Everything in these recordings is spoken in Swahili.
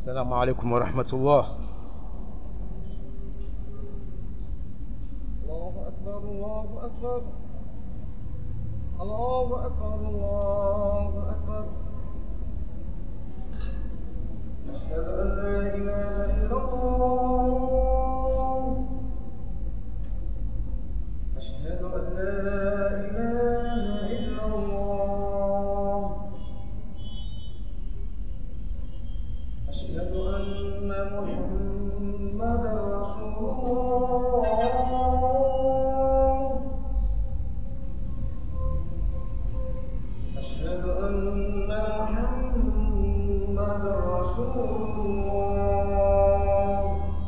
السلام عليكم ورحمة الله الله أكبر الله أكبر الله أكبر الله أكبر أشهد أن لا إله إلا الله أشهد أن لا إله إلا الله أشهد أن محمدا رسول الله أشهد أن محمدا رسول الله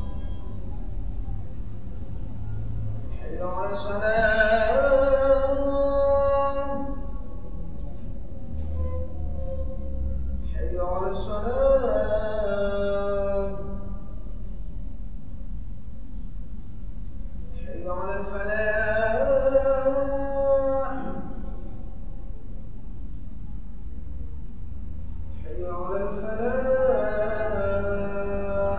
حي على الصلاة حي على الصلاة حي على الفلاح حي على الفلاح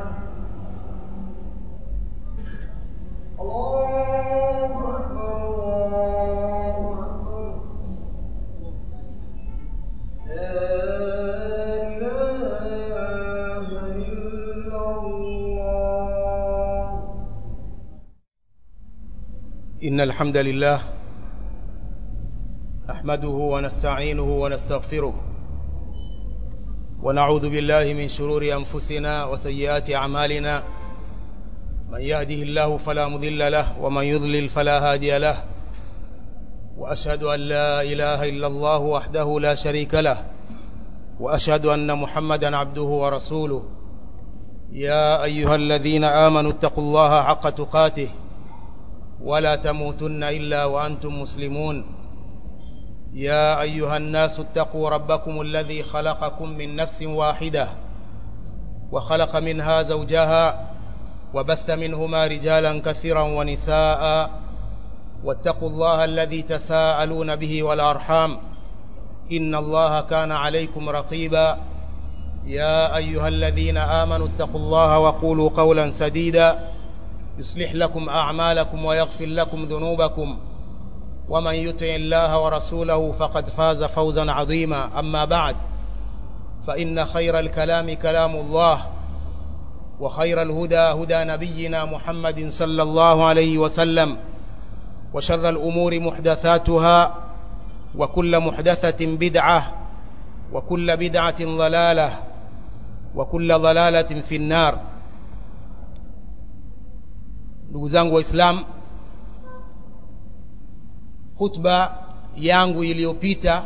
الله أكبر الله أكبر لا إله إلا الله إن الحمد لله نحمده ونستعينه ونستغفره ونعوذ بالله من شرور أنفسنا وسيئات أعمالنا من يهده الله فلا مضل له ومن يضلل فلا هادي له وأشهد أن لا إله إلا الله وحده لا شريك له وأشهد أن محمدا عبده ورسوله يا أيها الذين آمنوا اتقوا الله حق تقاته ولا تموتن إلا وأنتم مسلمون يا أيها الناس اتقوا ربكم الذي خلقكم من نفس واحدة وخلق منها زوجها وبث منهما رجالا كثيرا ونساء واتقوا الله الذي تساءلون به والأرحام إن الله كان عليكم رقيبا يا أيها الذين آمنوا اتقوا الله وقولوا قولا سديدا يصلح لكم أعمالكم ويغفر لكم ذنوبكم ومن يطع الله ورسوله فقد فاز فوزا عظيما أما بعد فإن خير الكلام كلام الله وخير الهدى هدى نبينا محمد صلى الله عليه وسلم وشر الأمور محدثاتها وكل محدثة بدعة وكل بدعة ضلالة وكل ضلالة في النار ndugu zangu waislamu khutba yangu iliyopita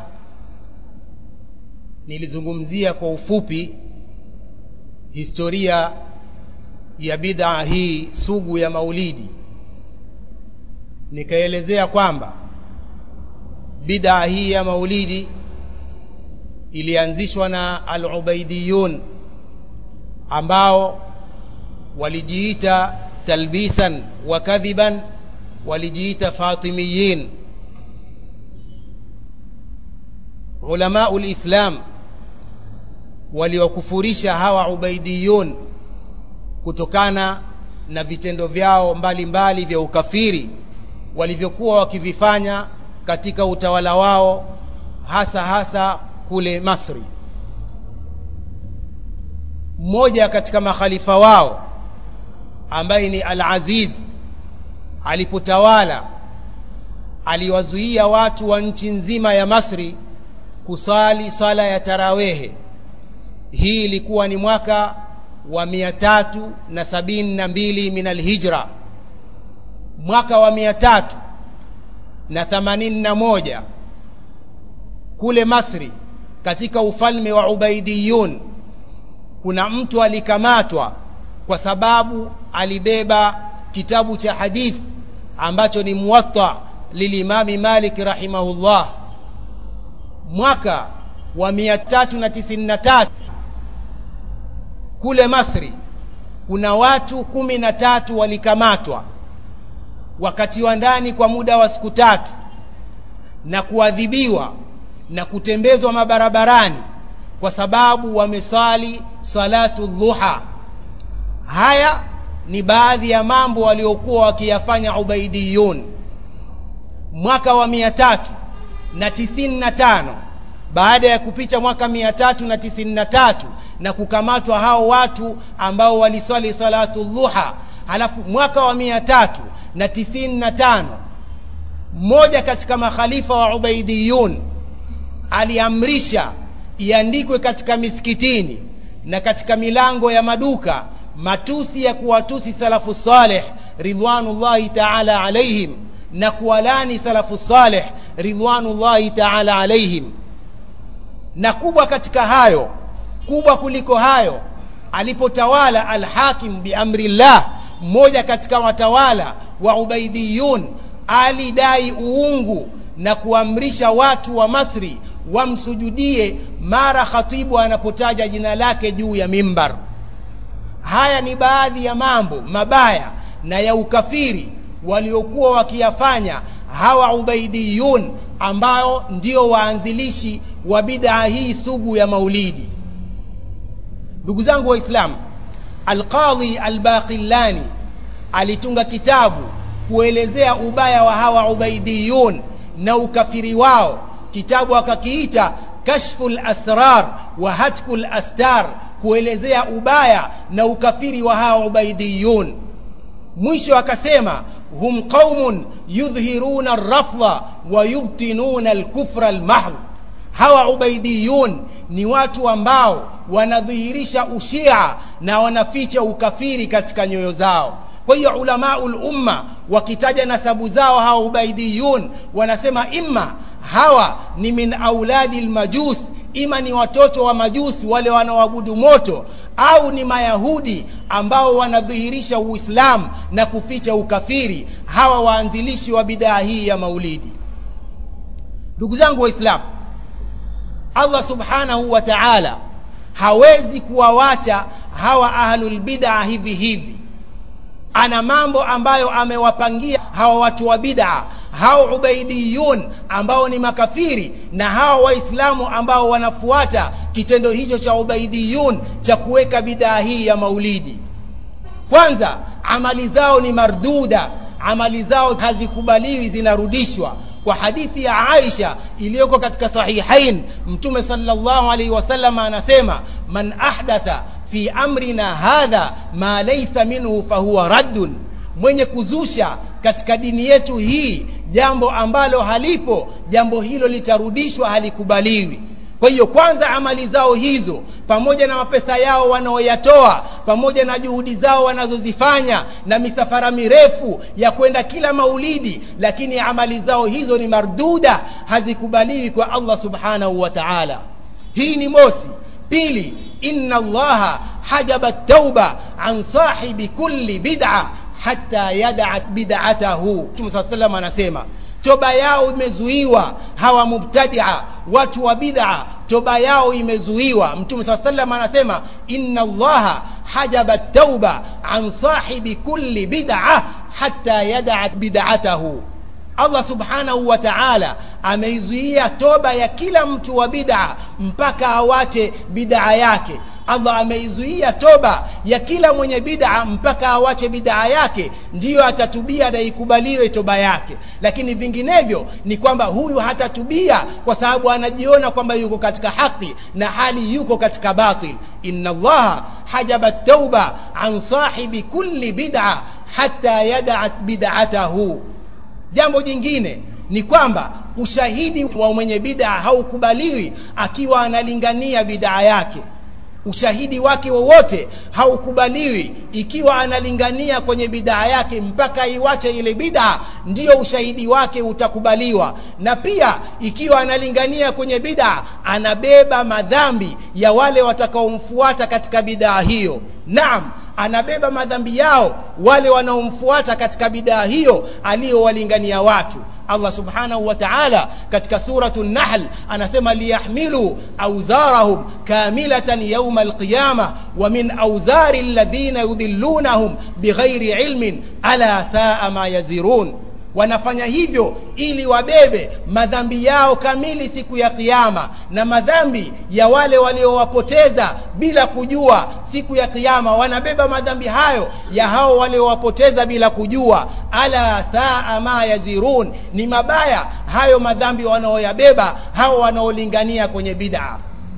nilizungumzia kwa ufupi historia ya bid'a hii sugu ya maulidi nikaelezea kwamba bid'a hii ya maulidi ilianzishwa na al-ubaidiyun ambao walijiita talbisan wa kadhiban walijiita fatimiyin ulamau lislam waliwakufurisha hawa ubaidiyun kutokana na vitendo vyao mbalimbali mbali vya ukafiri walivyokuwa wakivifanya katika utawala wao hasa hasa kule Masri mmoja katika makhalifa wao ambaye ni Al-Aziz alipotawala aliwazuia watu wa nchi nzima ya Masri kusali sala ya tarawehe hii ilikuwa ni mwaka wa mia tatu na sabini na mbili min alhijra mwaka wa mia tatu na themanini na moja kule Masri katika ufalme wa Ubaidiyun kuna mtu alikamatwa kwa sababu alibeba kitabu cha hadith ambacho ni muwatta lilimami Malik rahimahullah mwaka wa 393 kule Masri kuna watu kumi na tatu walikamatwa wakatiwa ndani kwa muda wa siku tatu na kuadhibiwa na kutembezwa mabarabarani kwa sababu wameswali salatu dhuha haya ni baadhi ya mambo waliokuwa wakiyafanya ubaidiyun mwaka wa mia tatu na tisini na tano baada ya kupita mwaka mia tatu na tisini na tatu na kukamatwa hao watu ambao waliswali salatu dhuha halafu mwaka wa mia tatu na tisini na tano mmoja katika makhalifa wa ubaidiyun aliamrisha iandikwe katika misikitini na katika milango ya maduka matusi ya kuwatusi salafu saleh ridwanullahi taala alaihim na kuwalani salafu saleh ridwanullahi taala alaihim na kubwa katika hayo kubwa kuliko hayo alipotawala alhakim biamrillah mmoja katika watawala wa ubaidiyun alidai uungu na kuamrisha watu wa masri wamsujudie mara khatibu anapotaja jina lake juu ya mimbar haya ni baadhi ya mambo mabaya na ya ukafiri waliokuwa wakiyafanya hawa ubaidiyun ambao ndio waanzilishi wa bid'a hii sugu ya maulidi ndugu zangu waislamu alqadhi albaqillani alitunga kitabu kuelezea ubaya wa hawa ubaidiyun na ukafiri wao kitabu akakiita kashfu lasrar wa hatku lastar kuelezea ubaya na ukafiri wa hawa ubaidiyun mwisho akasema hum qaumun yudhhiruna rafdha wa yubtinuna alkufra almahdh hawa ubaidiyun ni watu ambao wanadhihirisha ushia na wanaficha ukafiri katika nyoyo zao kwa hiyo ulamaul umma wakitaja nasabu zao hawa ubaidiyun wanasema imma hawa ni min auladi lmajus ima ni watoto wa majusi wale wanaoabudu moto au ni mayahudi ambao wanadhihirisha uislamu na kuficha ukafiri hawa waanzilishi wa bidaa hii ya maulidi ndugu zangu waislamu allah subhanahu wa taala hawezi kuwawacha hawa ahlulbidaa hivi hivi ana mambo ambayo amewapangia hawa watu wa bidaa hao ubaidiyun ambao ni makafiri na hao waislamu ambao wanafuata kitendo hicho cha ubaidiyun cha kuweka bidaa hii ya maulidi kwanza amali zao ni marduda amali zao hazikubaliwi zinarudishwa kwa hadithi ya Aisha iliyoko katika sahihain mtume sallallahu alaihi wasallam anasema man ahdatha fi amrina hadha ma laysa minhu fahuwa raddun mwenye kuzusha katika dini yetu hii jambo ambalo halipo jambo hilo litarudishwa halikubaliwi kwa hiyo kwanza amali zao hizo pamoja na mapesa yao wanaoyatoa pamoja na juhudi zao wanazozifanya na misafara mirefu ya kwenda kila maulidi lakini amali zao hizo ni marduda hazikubaliwi kwa allah subhanahu wa taala hii ni mosi pili inna allaha hajaba tauba an sahibi kulli bid'a hata yadat bid'atahu mtume saa salam anasema toba yao imezuiwa hawa mubtadia watu wa bid'a toba yao imezuiwa mtume saa salam anasema inna allaha hajaba tauba an sahibi kulli bid'a hata yadat bid'atahu allah subhanahu wa taala ameizuia toba ya kila mtu wa bid'a mpaka awache bid'a yake allah ameizuia toba ya kila mwenye bid'a mpaka awache bid'a yake ndiyo atatubia na ikubaliwe toba yake lakini vinginevyo ni kwamba huyu hatatubia kwa sababu anajiona kwamba yuko katika haki na hali yuko katika batil inna allaha hajaba tauba an sahibi kulli bid'a hatta yadat bid'atahu jambo jingine ni kwamba ushahidi wa mwenye bid'a haukubaliwi akiwa analingania bid'a yake ushahidi wake wowote haukubaliwi ikiwa analingania kwenye bidaa yake mpaka iwache ile bidaa ndiyo ushahidi wake utakubaliwa na pia ikiwa analingania kwenye bidaa anabeba madhambi ya wale watakaomfuata katika bidaa hiyo naam anabeba madhambi yao wale wanaomfuata katika bidaa hiyo aliyowalingania watu Allah subhanahu wa ta'ala katika suratu Nahl anasema liyahmilu awzarahum kamilatan yawma alqiyama wa min awzari alladhina yudhillunahum bighairi ilmin ala saa ma yazirun wanafanya hivyo ili wabebe madhambi yao kamili siku ya kiyama na madhambi ya wale waliowapoteza bila kujua siku ya kiyama wanabeba madhambi hayo ya hao waliowapoteza bila kujua ala saa ma yazirun ni mabaya hayo madhambi wanaoyabeba hao wanaolingania kwenye bid'a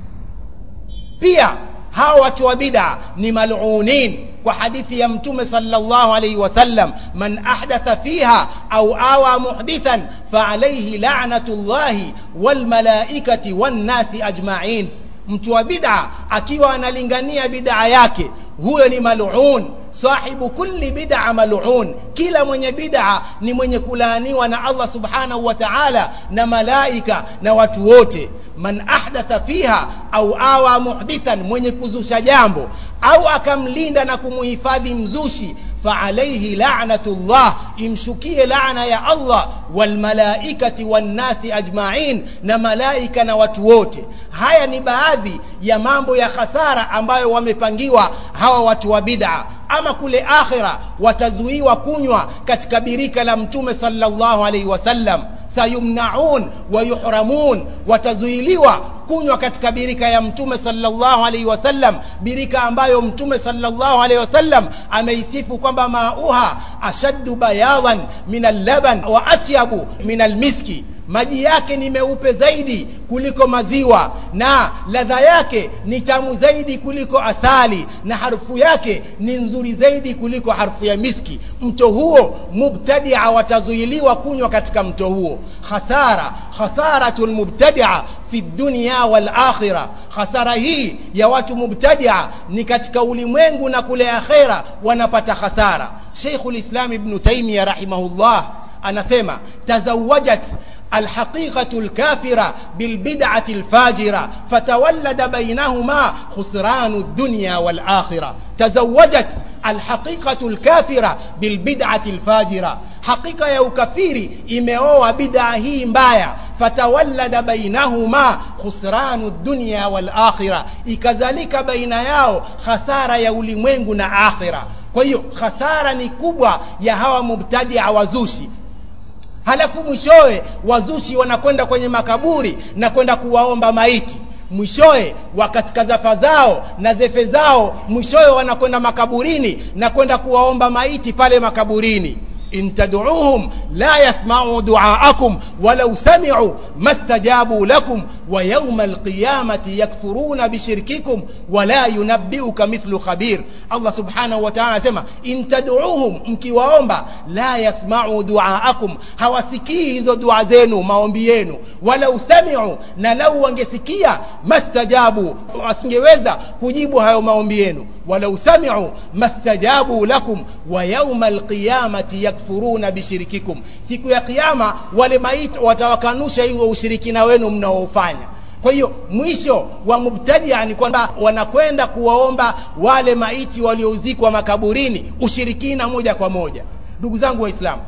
pia hao watu wa bid'a ni malunin kwa hadithi ya mtume sallallahu alayhi wasallam man ahdatha fiha au awa muhdithan fa alayhi la'natullahi wal malaikati wan nasi ajma'in mtu wa bid'a akiwa analingania bid'a yake huyo ni mal'un sahibu kulli bid'a mal'un kila mwenye bid'a ni mwenye kulaaniwa na Allah subhanahu wa ta'ala na malaika na watu wote man ahdatha fiha au awa muhdithan mwenye kuzusha jambo au akamlinda na kumuhifadhi mzushi فعليه لعنة الله imshukie laana ya Allah walmalaikati wannasi ajma'in na malaika na watu wote haya ni baadhi ya mambo ya khasara ambayo wamepangiwa hawa watu wa bid'a ama kule akhira watazuiwa kunywa katika birika la mtume sallallahu alaihi wasallam sayumnaun wa yuhramun watazuiliwa kunywa katika birika ya mtume sallallahu alaihi wasallam birika ambayo mtume sallallahu alaihi wasallam ameisifu kwamba mauha ashaddu bayadan min allaban wa atyabu min almiski maji yake ni meupe zaidi kuliko maziwa na ladha yake ni tamu zaidi kuliko asali na harufu yake ni nzuri zaidi kuliko harufu ya miski mto huo mubtadia watazuiliwa kunywa katika mto huo khasara khasaratul mubtadia fi dunya wal akhirah khasara hii ya watu mubtadia ni katika ulimwengu na kule akhera wanapata khasara Sheikhul Islam Ibn Taymiyyah rahimahullah anasema tazawajat الحقيقة الكافرة بالبدعة الفاجرة فتولد بينهما خسران الدنيا والآخرة تزوجت الحقيقة الكافرة بالبدعة الفاجرة حقيقة يا كفيري إمهوا بدعة هي مبايا فتولد بينهما خسران الدنيا والآخرة ikazalika baina yao khasara ya ulimwengu na akhira kwa hiyo khasara ni kubwa ya hawa mubtadia wazushi halafu mwishowe wazushi wanakwenda kwenye makaburi na kwenda kuwaomba maiti mwishowe katika zafa zao na zefe zao mwishowe wanakwenda makaburini na kwenda kuwaomba maiti pale makaburini in tad'uuhum la yasma'u du'aakum walau sami'u mastajabu lakum wa yawma alqiyamati yakfuruna bishirkikum wa la yunabbi'uka mithlu khabir Allah subhanahu wa ta'ala anasema in tad'uuhum mkiwaomba la yasma'u du'aakum hawasikii hizo dua zenu maombi yenu walau sami'u na lau wangesikia mastajabu wasingeweza kujibu hayo maombi yenu walau sami'u mastajabu lakum wa yawma alqiyamati yakfuruna bishirkikum siku ya kiyama wale maiti watawakanusha hiyo ushirikina wenu mnaofanya kwa hiyo mwisho wa mubtadia ni kwamba wanakwenda kuwaomba wale maiti waliouzikwa makaburini ushirikina moja kwa moja ndugu zangu waislamu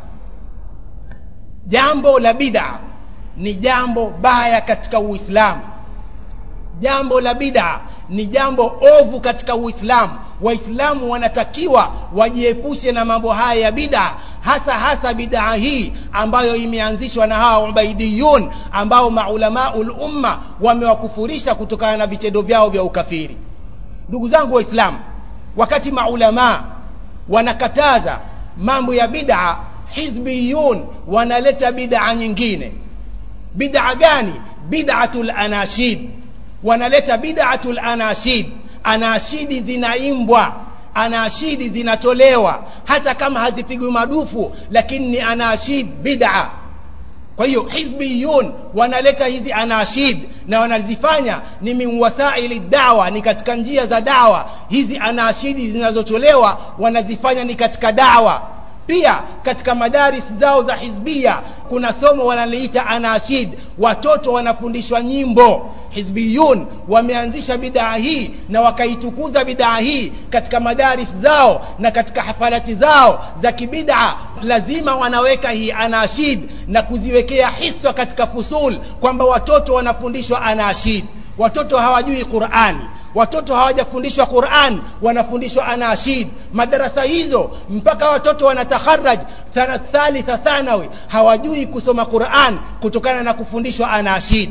jambo la bid'a ni jambo baya katika uislamu jambo la bid'a ni jambo ovu katika uislamu waislamu wanatakiwa wajiepushe na mambo haya ya bid'a hasa hasa bid'a hii ambayo imeanzishwa na hawa ubaidiyun ambao maulamaul umma wamewakufurisha kutokana na vitendo vyao vya ukafiri ndugu zangu waislamu wakati maulama wanakataza mambo ya bid'a hizbiyun wanaleta bid'a nyingine bid'a gani bid'atul anashid wanaleta bid'atul anashid anashidi zinaimbwa anashidi zinatolewa hata kama hazipigwi madufu lakini ni anashid bid'a kwa hiyo hizbiyun wanaleta hizi anashid na wanazifanya ni min wasaili dawa ni katika njia za dawa hizi anashidi zinazotolewa wanazifanya ni katika dawa pia katika madaris zao za hizbia kuna somo wanaliita anashid watoto wanafundishwa nyimbo hizbiyun wameanzisha bidaa hii na wakaitukuza bidaa hii katika madaris zao na katika hafalati zao za kibidaa lazima wanaweka hii anashid na kuziwekea hiswa katika fusul kwamba watoto wanafundishwa anashid watoto hawajui qurani watoto hawajafundishwa quran wanafundishwa anashid madarasa hizo mpaka watoto wanataharaj thana- thalitha thanawi hawajui kusoma quran kutokana na kufundishwa anashid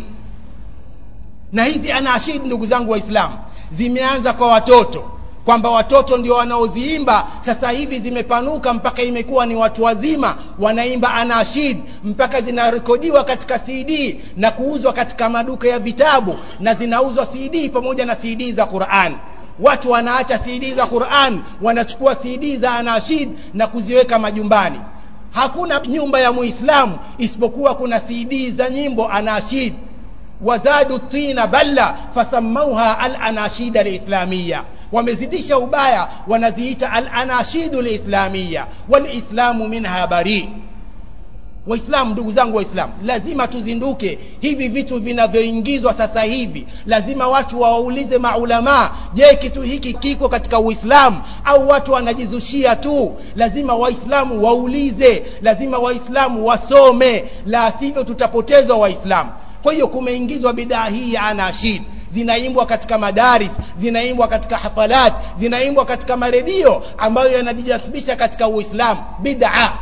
na hizi anashid ndugu zangu waislamu zimeanza kwa watoto kwamba watoto ndio wanaoziimba sasa hivi zimepanuka mpaka imekuwa ni watu wazima wanaimba anashid mpaka zinarekodiwa katika cd na kuuzwa katika maduka ya vitabu na zinauzwa cd pamoja na cd za quran watu wanaacha cd za quran wanachukua cd za anashid na kuziweka majumbani hakuna nyumba ya muislamu isipokuwa kuna cd za nyimbo anashid wazadu tina balla fasamauha alanashida lislamiya wamezidisha ubaya wanaziita alanashidu lislamiya walislamu minha bari waislamu ndugu zangu waislamu lazima tuzinduke hivi vitu vinavyoingizwa sasa hivi lazima watu wawaulize maulamaa je kitu hiki kiko katika uislamu au watu wanajizushia tu lazima waislamu waulize lazima waislamu wasome la sivyo tutapotezwa waislamu kwa hiyo kumeingizwa bidaa hii ya anashid zinaimbwa katika madaris zinaimbwa katika hafalat zinaimbwa katika maredio ambayo yanajijasibisha katika uislamu bidaa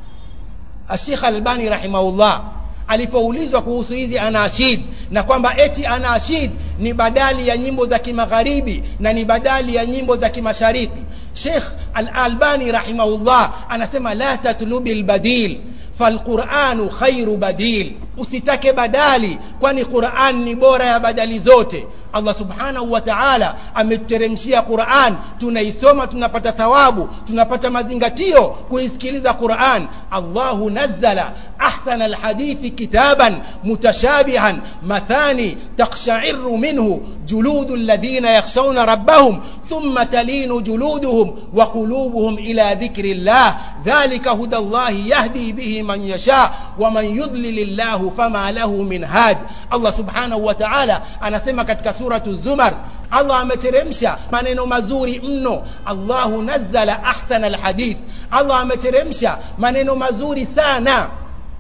ashekh albani rahimahullah alipoulizwa kuhusu hizi anashid na kwamba eti anashid ni badali ya nyimbo za kimagharibi na ni badali ya nyimbo za kimashariki shekh alalbani rahimahullah anasema la tatlubi lbadil falquranu khairu badil usitake badali kwani quran ni bora ya badali zote allah subhanahu wa taala ametuteremshia quran tunaisoma tunapata thawabu tunapata mazingatio kuisikiliza quran allahu nazzala ahsana alhadithi kitaban mutashabihan mathani takshairu minhu juludu alladhina yakhshawna rabbahum thumma talinu juluduhum wa qulubuhum ila dhikri llah dhalika huda llahi yahdi bihi man yasha waman yudlil llahu fama lahu min had allah subhanahu wa taala anasema katika suratu zumar allah ameteremsha maneno mazuri mno allahu nazzala ahsana alhadith allah ameteremsha maneno mazuri sana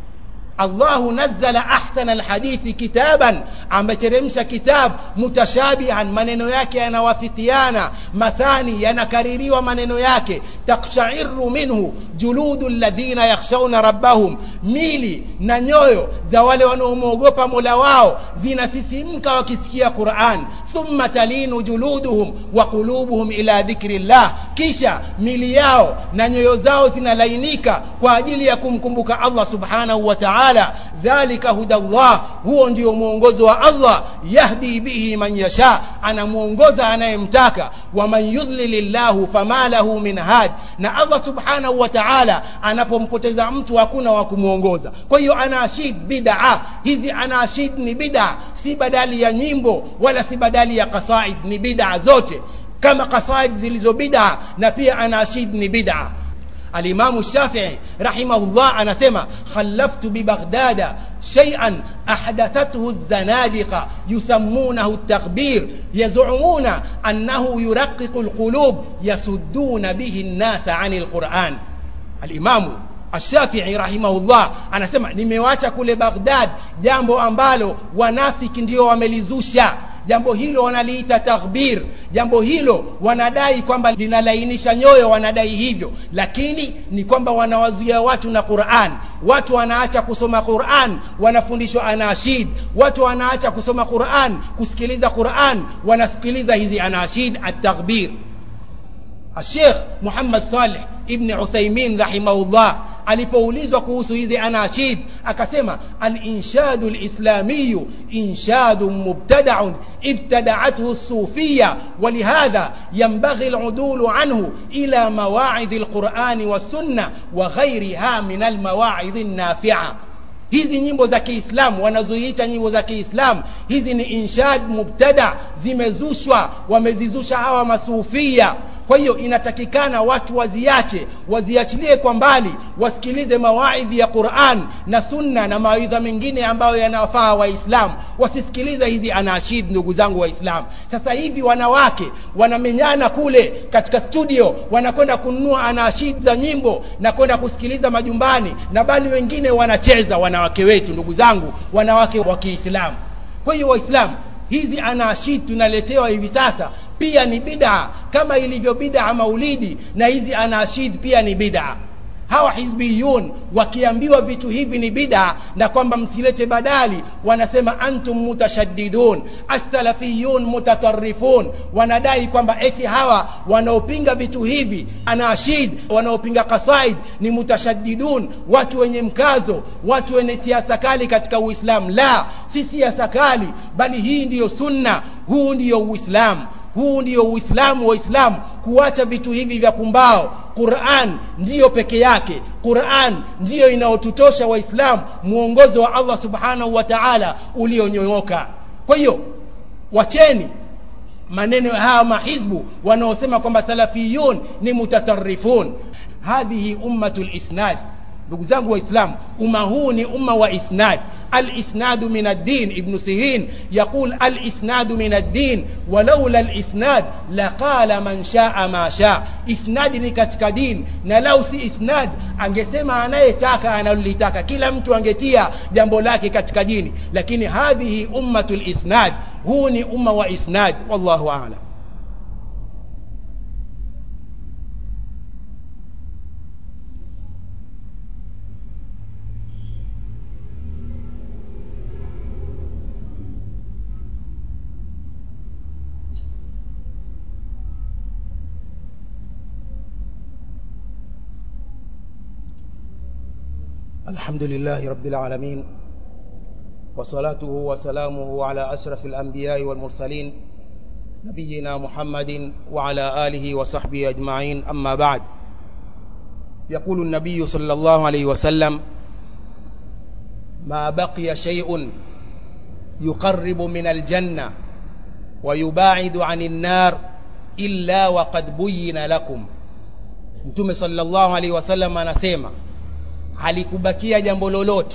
allahu nazzala ahsana alhadithi kitaban ameteremsha kitab mutashabihan maneno yake yanawafikiana mathani yanakaririwa maneno yake takshairu minhu juludu ladhina yakhshawna rabbahum mili na nyoyo za wale wanaomwogopa mola wao zinasisimka wakisikia quran thumma talinu juluduhum wa qulubuhum ila dhikri llah kisha mili yao na nyoyo zao zinalainika kwa ajili ya kumkumbuka allah subhanahu wa taala dhalika huda llah huo ndio mwongozo wa allah yahdi bihi man yasha anamwongoza anayemtaka waman yudlil llahu fama lahu min had na allah subhanahu wa taala anapompoteza mtu hakuna wa kumwongoza kwa hiyo anashid bidaa hizi anashid ni bidaa si badali ya nyimbo wala si badali ya qasaid ni bidaa zote kama qasaid zilizo bidaa na pia anashid ni bidaa alimamu shafii rahimahullah anasema khalaftu bibaghdada شيئا أحدثته الزنادقة يسمونه التخبير يزعمون أنه يرقق القلوب يسدون به الناس عن القرآن الإمام Ashafii rahimahullah anasema nimewacha kule Baghdad jambo ambalo wanafiki ndio wamelizusha jambo hilo wanaliita taghbir jambo hilo wanadai kwamba linalainisha nyoyo wanadai hivyo lakini ni kwamba wanawazuia watu na Qur'an watu wanaacha kusoma Qur'an wanafundishwa anashid watu wanaacha kusoma Qur'an kusikiliza Qur'an wanasikiliza hizi anashid at-taghbir Sheikh Muhammad Saleh ibn Uthaymeen rahimahullah alipoulizwa kuhusu hizi anashid akasema al-inshadu al-islamiyu inshadu mubtada'un ibtada'athu as-sufiyya walihadha yanbaghi al-udulu anhu ila mawa'idh al-Qur'ani was-sunnah wa ghayriha min al-mawa'idh an-nafi'a hizi nyimbo za Kiislamu wanazoiita nyimbo za Kiislamu hizi ni inshad mubtada zimezushwa wamezizusha hawa masufia kwa hiyo inatakikana watu waziache waziachilie kwa mbali wasikilize mawaidhi ya Qur'an na sunna na mawaidha mengine ambayo yanawafaa waislamu wasisikilize hizi anashid ndugu zangu waislamu sasa hivi wanawake wanamenyana kule katika studio wanakwenda kununua anashid za nyimbo na kwenda kusikiliza majumbani na bali wengine wanacheza wanawake wetu ndugu zangu wanawake wa Kiislamu kwa hiyo waislamu hizi anashid tunaletewa hivi sasa pia ni bid'a kama ilivyo bid'a maulidi na hizi anashid pia ni bid'a hawa hizbiyun wakiambiwa vitu hivi ni bid'a na kwamba msilete badali wanasema antum mutashaddidun as-salafiyun mutatarrifun wanadai kwamba eti hawa wanaopinga vitu hivi anashid wanaopinga qasaid ni mutashaddidun watu wenye mkazo watu wenye siasa kali katika uislamu la si siasa kali bali hii ndiyo sunna huu ndiyo uislamu huu ndiyo uislamu wa islamu kuacha vitu hivi vya pumbao quran ndiyo peke yake quran ndiyo inayotutosha waislamu mwongozo wa allah subhanahu wa taala ulionyooka kwa hiyo wacheni maneno haya mahizbu wanaosema kwamba salafiyun ni mutatarifun hadhihi ummatu lisnad ndugu zangu waislamu umma huu ni umma wa isnad الإسناد من الدين ابن سيرين يقول الإسناد من الدين ولولا الإسناد لقال من شاء ما شاء إسناد ni katika din na lau si isnad angesema anayetaka analolitaka kila mtu angetia jambo lake katika dini lakini hadhihi ummatu lisnad huu ni umma wa isnad wallahu a'lam الحمد لله رب العالمين وصلاته وسلامه على أشرف الأنبياء والمرسلين نبينا محمد وعلى آله وصحبه أجمعين أما بعد يقول النبي صلى الله عليه وسلم ما بقي شيء يقرب من الجنة ويباعد عن النار إلا وقد بين لكم Mtume sallallahu alaihi wasallam anasema halikubakia jambo lolote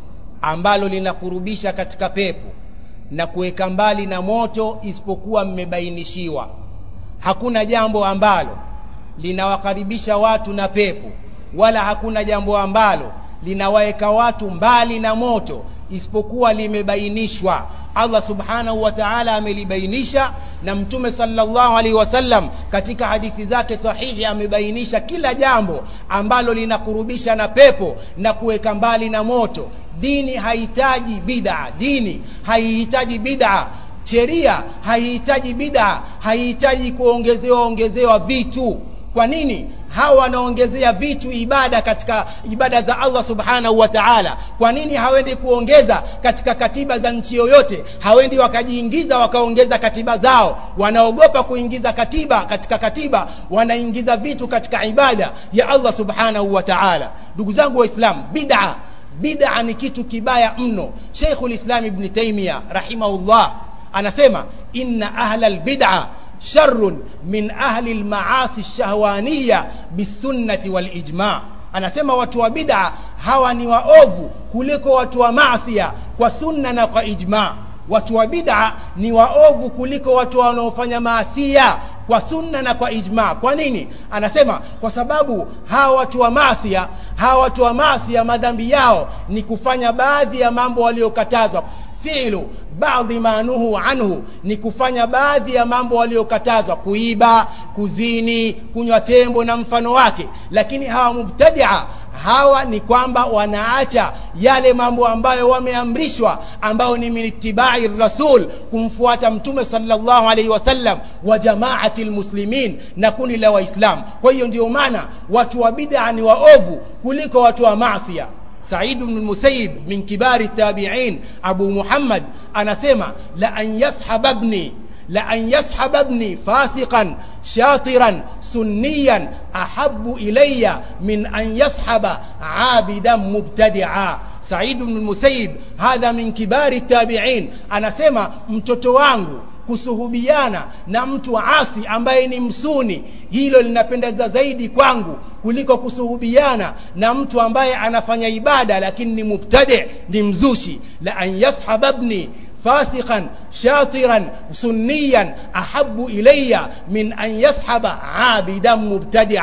ambalo linakurubisha katika pepo na kuweka mbali na moto isipokuwa mmebainishiwa hakuna jambo ambalo linawakaribisha watu na pepo wala hakuna jambo ambalo linawaweka watu mbali na moto isipokuwa limebainishwa Allah subhanahu wa ta'ala amelibainisha na mtume sallallahu alaihi wasallam katika hadithi zake sahihi amebainisha kila jambo ambalo linakurubisha na pepo na kuweka mbali na moto dini haihitaji bid'a dini haihitaji bid'a sheria haihitaji bid'a haihitaji kuongezewa ongezewa vitu kwa nini hawa wanaongezea vitu ibada katika ibada za Allah subhanahu wa ta'ala kwa nini hawendi kuongeza katika katiba za nchi yoyote hawendi wakajiingiza wakaongeza katiba zao wanaogopa kuingiza katiba katika katiba wanaingiza vitu katika ibada ya Allah subhanahu wa ta'ala ndugu zangu waislamu bid'a bid'a ni kitu kibaya mno Sheikhul Islam Ibn Taymiyyah rahimahullah anasema inna ahla albid'a sharrun min ahli almaasi shahwaniya bisunnati walijma anasema watu wa bid'a hawa ni waovu kuliko watu wa maasia kwa sunna na kwa ijma watu wa bid'a ni waovu kuliko watu wanaofanya maasia kwa sunna na kwa ijma kwa nini anasema kwa sababu hawa watu wa maasia hawa watu wa maasia madhambi yao ni kufanya baadhi ya mambo waliokatazwa fi'lu baadhi ma nuhu anhu ni kufanya baadhi ya mambo waliokatazwa kuiba kuzini kunywa tembo na mfano wake lakini hawa mubtadia hawa ni kwamba wanaacha yale mambo ambayo wameamrishwa ambayo ni minitibai rasul kumfuata mtume sallallahu alaihi wasallam wa jamaati lmuslimin na kundi la waislamu kwa hiyo ndio maana watu wa bid'a ni waovu kuliko watu wa masia سعيد بن المسيب من كبار التابعين أبو محمد أنا سمع لأن يسحب ابني لأن يسحب ابني فاسقا شاطرا سنيا أحب إلي من أن يسحب عابدا مبتدعا سعيد بن المسيب هذا من كبار التابعين أنا سمع mtoto wangu kusuhubiana na mtu asi ambaye ni msuni hilo linapendeza zaidi kwangu kuliko kusuhubiana na mtu ambaye anafanya ibada lakini ni mubtadi ni mzushi la an yashababni فاسقا شاطرا سنيا احب الي من ان يسحب عابدا مبتدعا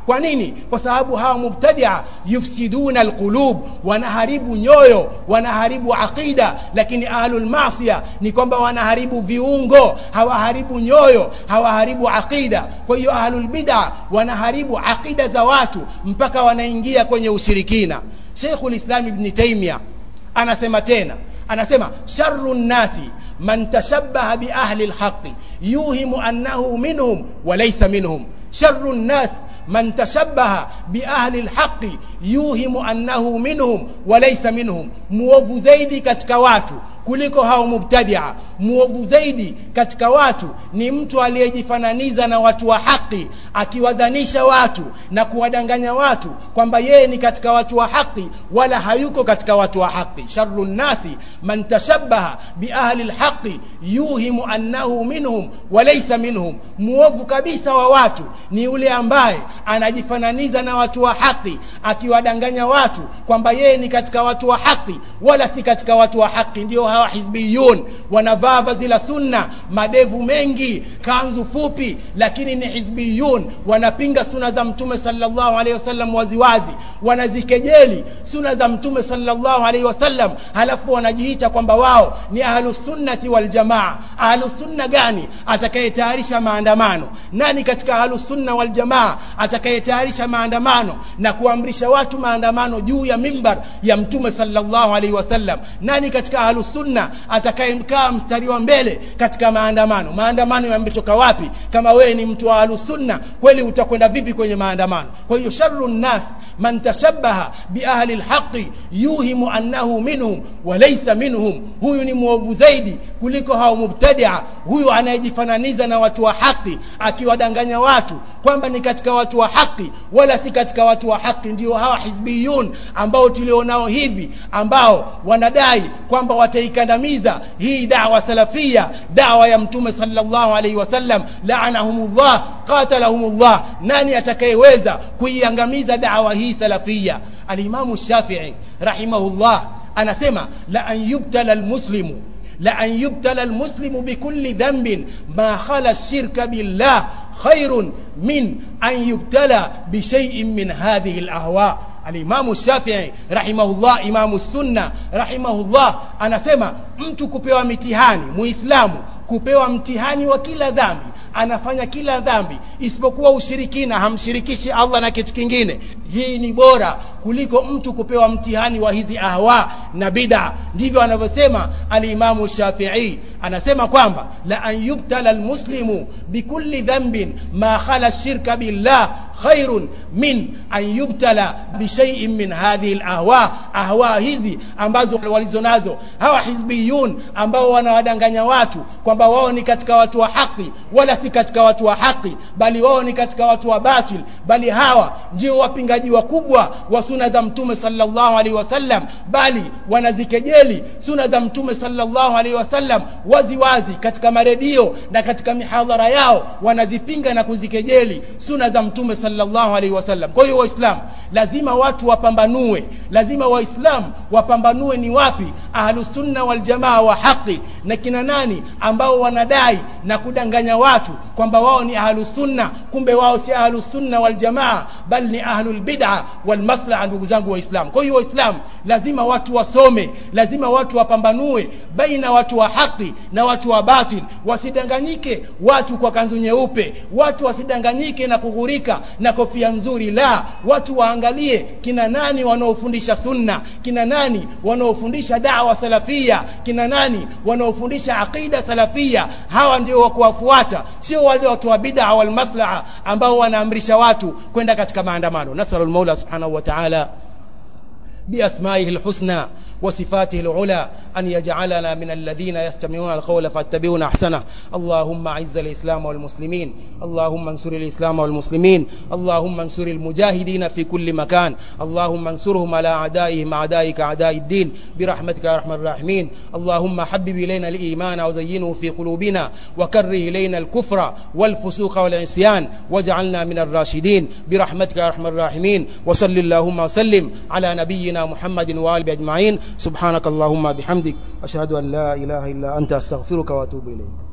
kwa nini kwa sababu hawa mubtadia yufsiduna alqulub wanaharibu nyoyo wanaharibu aqida lakini ahlul masia ni kwamba wanaharibu viungo hawaharibu nyoyo hawaharibu aqida kwa hiyo ahlul bid'a wanaharibu aqida za watu mpaka wanaingia kwenye ushirikina Sheikhul Islam Ibn Taymiyyah anasema tena anasema sharru nnasi man tashabbaha bi ahli alhaqi yuhimu annahu minhum wa laysa minhum sharru nnas man tashabbaha bi ahli alhaqi yuhimu annahu minhum wa laysa minhum muovu zaidi katika watu kuliko hao mubtadia muovu zaidi katika watu ni mtu aliyejifananiza na watu wa haki akiwadhanisha watu na kuwadanganya watu kwamba yeye ni katika watu wa haki wala hayuko katika watu wa haki sharru nnasi man tashabbaha bi ahli alhaqi yuhimu annahu minhum wa laysa minhum muovu kabisa wa watu ni yule ambaye anajifananiza na watu wa haki akiwadanganya watu kwamba yeye ni katika watu wa haki wala si katika watu wa haki ndio hawa hizbiyun wanavaa vazi la sunna madevu mengi kanzu fupi lakini ni hizbiyun wanapinga suna za mtume sallallahu alaihi wasallam waziwazi wanazikejeli suna za mtume sallallahu alaihi wasallam halafu wanajiita kwamba wao ni ahlusunnati waljamaa ahlusunna gani atakayetayarisha maandamano nani katika ahlusunna waljamaa atakayetayarisha maandamano na kuamrisha watu maandamano juu ya mimbar ya mtume sallallahu alaihi wasallam nani katika ahlusunna atakayekaa mstari wa mbele katika maandamano maandamano yametoka wapi kama wewe ni mtu wa ahlusunna kweli utakwenda vipi kwenye maandamano kwa hiyo sharru nnas man tashabbaha bi ahli alhaqi yuhimu annahu minhum wa laysa minhum huyu ni mwovu zaidi kuliko hao mubtadia huyu anayejifananiza na watu wa haki akiwadanganya watu kwamba ni katika watu wa haki wala si katika watu wa haki ndio hawa hizbiyun ambao tulionao hivi ambao wanadai kwamba wataikandamiza hii dawa salafia dawa ya mtume sallallahu alaihi wasallam la'anahumullah qatalahumullah nani atakayeweza kuiangamiza dawa hii salafia alimamu shafi'i rahimahullah anasema la an yubtala almuslimu la an yubtala almuslimu bikulli dhanbin ma khala ash-shirka billah khairun min an yubtala bishay'in min hadhihi alahwa alimamu shafii rahimahullah imamu sunna rahimahullah anasema mtu kupewa mitihani muislamu kupewa mtihani wa kila dhambi anafanya kila dhambi isipokuwa ushirikina hamshirikishi Allah na kitu kingine hii ni bora kuliko mtu kupewa mtihani wa hizi ahwa na bid'a ndivyo anavyosema alimamu Shafi'i anasema kwamba la an yubtala almuslimu bikulli dhanbin ma khala shirka billah khairun min an yubtala bishay'in min hadhihi alahwa ahwa hizi ambazo walizonazo hawa hizbiyun ambao wanawadanganya watu kwamba wao ni katika watu wa haki wala si katika watu wa haki bali wao ni katika watu wa batil bali hawa ndio wapingaji wakubwa wa suna za mtume sallallahu alaihi wasallam bali wanazikejeli suna za mtume sallallahu alaihi wasallam wazi wazi katika maredio na katika mihadhara yao wanazipinga na kuzikejeli suna za mtume sallallahu alaihi wasallam kwa hiyo waislamu lazima watu wapambanue lazima waislamu wapambanue ni wapi ahlusunna waljamaa wa haki na kina nani ambao wanadai na kudanganya watu kwamba wao ni ahlusunna kumbe wao si ahlusunna waljamaa bali ni ahlul bid'a wal maslaha ndugu zangu waislamu kwa hiyo waislamu lazima watu wasome lazima watu wapambanue baina watu wa haki na watu wa batil wasidanganyike watu kwa kanzu nyeupe watu wasidanganyike na kughurika na kofia nzuri la watu waangalie kina nani wanaofundisha sunna kina nani wanaofundisha dawa salafia kina nani wanaofundisha aqida salafia hawa ndio wa kuwafuata sio wale watu wa bid'a wal maslaha ambao wanaamrisha watu kwenda katika maandamano nasalul maula subhanahu wa ta'ala بأسمائه الحسنى وصفاته العلى أن يجعلنا من الذين يستمعون القول فاتبعون أحسنه اللهم أعز الإسلام والمسلمين اللهم انصر الإسلام والمسلمين اللهم انصر المجاهدين في كل مكان اللهم انصرهم على أعدائهم أعدائك أعداء الدين برحمتك يا أرحم الراحمين اللهم حبب إلينا الإيمان وزينه في قلوبنا وكره إلينا الكفر والفسوق والعصيان واجعلنا من الراشدين برحمتك يا أرحم الراحمين وصل اللهم وسلم على نبينا محمد وآله أجمعين سبحانك اللهم بحمدك أشهد أن لا إله إلا أنت أستغفرك وأتوب إليك